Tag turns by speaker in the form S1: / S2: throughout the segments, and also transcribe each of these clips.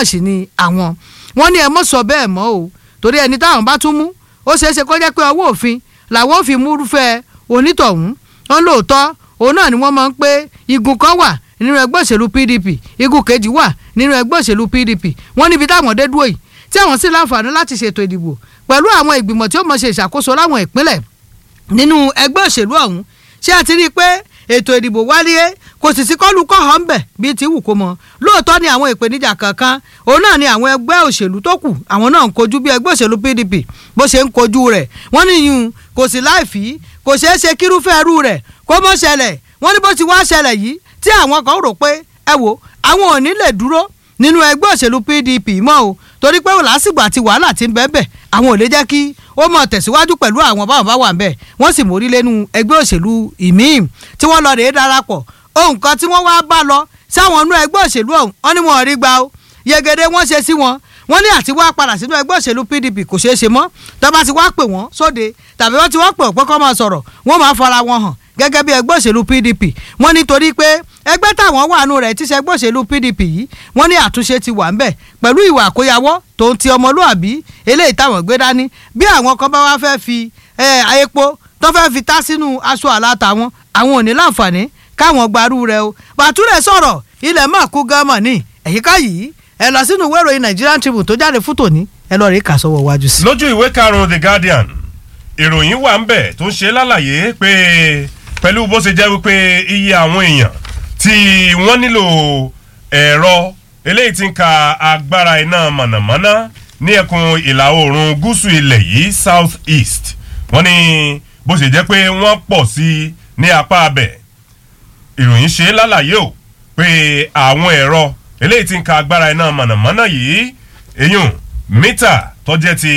S1: mọ̀ sí ni àwọn wọ́n ní ẹ mọ̀ sọ bẹ́ẹ̀ mọ́ o torí ẹni táwọn bá tún mú ó ṣeé ṣe kó jẹ́ pé ọwọ́ òfin làwọn ò fi múrúfẹ́ onítọ̀hún wọn lóòótọ́ òun náà ni wọ́n máa ń pé igun kan wà nínú ẹgbẹ́ òṣèlú PDP igun kejì wà nínú ẹgbẹ́ òṣèlú PDP wọ́n níbi táwọn dé dúró yìí tí àwọn sì láǹfààní láti ṣètò ìdìbò pẹ̀lú àwọn ìgbìmọ̀ tí ó mọ̀ ṣe ìṣàkóso láwọn ìpínlẹ̀ nínú ẹgbẹ́ òṣèlú ọ̀hún ṣé a ti rí i pé ètò ìdìbò wáyé kò sì sí kọ́lù kọ́ hàn bẹ̀ bíi ti wù kó mọ lóòótọ́ ni àwọn ìpèníjà kankan òun náà ni àwọn ẹgbẹ́ òṣèlú tó kù àwọn náà ń kojú bí ẹgbẹ́ òṣèlú PDP bó ṣe ń kojú rẹ̀ wọ́n ní yun kò sí láìfí kò ṣeé ṣe kírúfẹ́ ẹrú rẹ̀ kó mọ́ ṣẹlẹ̀ wọ́n ní bó ti wá ṣẹlẹ̀ yìí tí àwọn kan rò pé ẹ wo àwọn ò ní lè dúró nínú ẹgbẹ́ òṣèlú PDP mọ́ o torí pé lásìgbò àti wàhálà ti ń bẹ́ẹ̀ bẹ́ẹ̀ àwọn ò lè jẹ́ kí ó mọ̀ tẹ̀síwájú pẹ̀lú àwọn báwọn bá wà ń bẹ̀ wọ́n sì mórí lẹ́nu ẹgbẹ́ òṣèlú ìmíì tí wọ́n lọ rèé darapọ̀ ohun kan tí wọ́n wá bá lọ sáwọn inú ẹgbẹ́ òṣèlú ọ̀hún wọ́n ní wọn rí gbà ó yegede wọ́n ṣe sí wọn wọ́n ní àti wá padà sínú ẹgbẹ́ òṣèlú PDP kò ṣeé ṣe mọ́ tọ́ba ti wá pè wọ́n sóde tàbí wọ́n ti wá pè ọ̀pẹ́ kọ́ máa sọ̀rọ̀ wọ́n máa fara wọn hàn gẹ́gẹ́ bí ẹgbẹ́ òṣèlú PDP wọ́n ní torí pé ẹgbẹ́ táwọn wà nù rẹ̀ tí ṣe ẹgbẹ́ òṣèlú PDP yìí wọ́n ní àtúnṣe ti wà ń bẹ̀ pẹ̀lú ìwà àkóyawọ́ tó ń ti ọmọlúàbí eléyìí táwọn gbé dání bí àwọn kan bá wá fẹ́ fi epo tó fẹ́ fi tá sínú aṣọ àlá tàwọn àwọn ò ní láǹfààní káwọn gbarú rẹ o bàtúrẹ̀ sọ̀rọ̀ ilẹ̀ mọ̀ kú gánmọ̀ ní ẹ̀yíká yìí ẹ lọ sínú ìwé ìròyìn Nigerian Tribune tó jáde fún tòní ẹ lọ rí kà sọ́wọ́ wájú sí.
S2: lójú ìwé karùn-ún The Guardian ìròyìn wà ń bẹ̀ tó ń ṣe lálàyé pé pẹ̀lú bó ṣe jẹ́ wípé iye àwọn èèyàn tí wọ́n nílò ẹ̀rọ eléyìí tí ń ka agbára iná mọ̀nàmọ́ná ní ẹkùn ìlà oòrùn gúúsù ilẹ̀ yìí south east wọ́n ní bó ṣe jẹ́ pé wọ́n pọ̀ sí i ní apá abẹ̀ ìròyìn ṣe lálàyé o pé àwọn ẹ̀rọ eléyìí tí ń ka agbára iná mọ̀nàmọ́ná yìí eyín mítà tó jẹ́ ti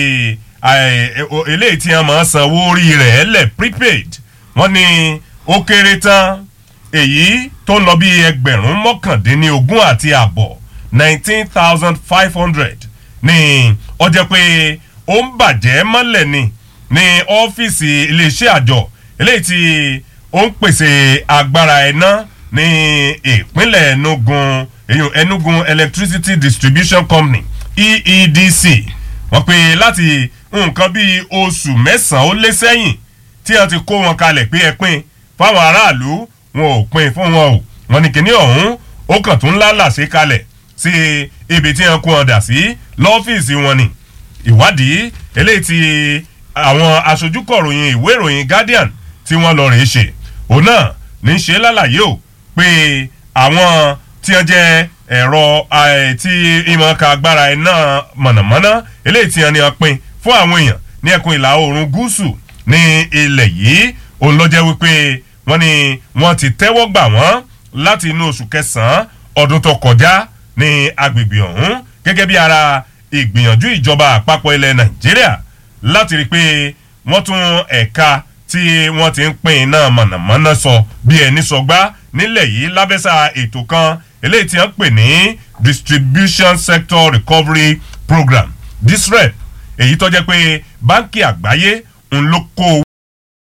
S2: eléyìí tí wọ́n máa sanwó orí rẹ̀ lẹ̀ prepaid wọ́n ní ó kéré tán èyí tó ń lọ bí ẹgbẹ̀rún mọ́kàndínlógún àti àbọ̀ nineteen thousand five hundred ní ó jẹ́ pé ó ń bàjẹ́ mọ́lẹ̀ ni ní ọ́fíìsì iléeṣẹ́ àjọ eléyìí tí ó ń pèsè agbára iná ní ìpínlẹ̀ Enugu èyàn Enugu Electricity Distribution Company EEDC wọ́n pè láti nǹkan bíi oṣù mẹ́sàn-án ó lé sẹ́yìn tí wọ́n ti kó wọn kalẹ̀ pé ẹ pín fáwọn aráàlú wọn ò pín fún wọn o wọ́n ní kíní ọ̀hún ó kàn tún lálàsí kalẹ̀ sí ibi tí wọ́n kó wọn dà sí lọ́fíìsì wọn ni ìwádìí eléyìí tí àwọn aṣojúkọ̀ròyìn ìwé ìròyìn Guardian tí wọ́n lọ rèé ṣe òun náà ní í ṣe lálàyé o pé àwọn tí wọ́n jẹ́ ẹ̀rọ tí ìmọ̀ ka agbára iná mọ̀nàmọ́ná eléyìí tí wọ́n ní wọ́n pín fún àwọn èèyàn ní ẹkùn ìlà oòrùn gúúsù ní ilẹ̀ yìí òun ló jẹ́ wípé wọ́n ní wọ́n ti tẹ́wọ́ gbà wọ́n láti inú oṣù kẹsàn-án ọdún tó kọjá ní agbègbè ọ̀hún gẹ́gẹ́ bí ara ìgbìyànjú ìjọba àpapọ̀ ilẹ̀ Nàìjíríà láti rí i pé wọ́n tún ẹ̀ka tí wọ́n ti ń pín iná mọ̀nàmọ́ná sọ bí ẹni sọgbá nílẹ̀ yìí lábẹ́sà ètò kan eléyìí tí wọ́n pè ní Distribution Sector Recovery Program DISREP èyí tó jẹ́ pé báńkì àgbáyé ń ló kó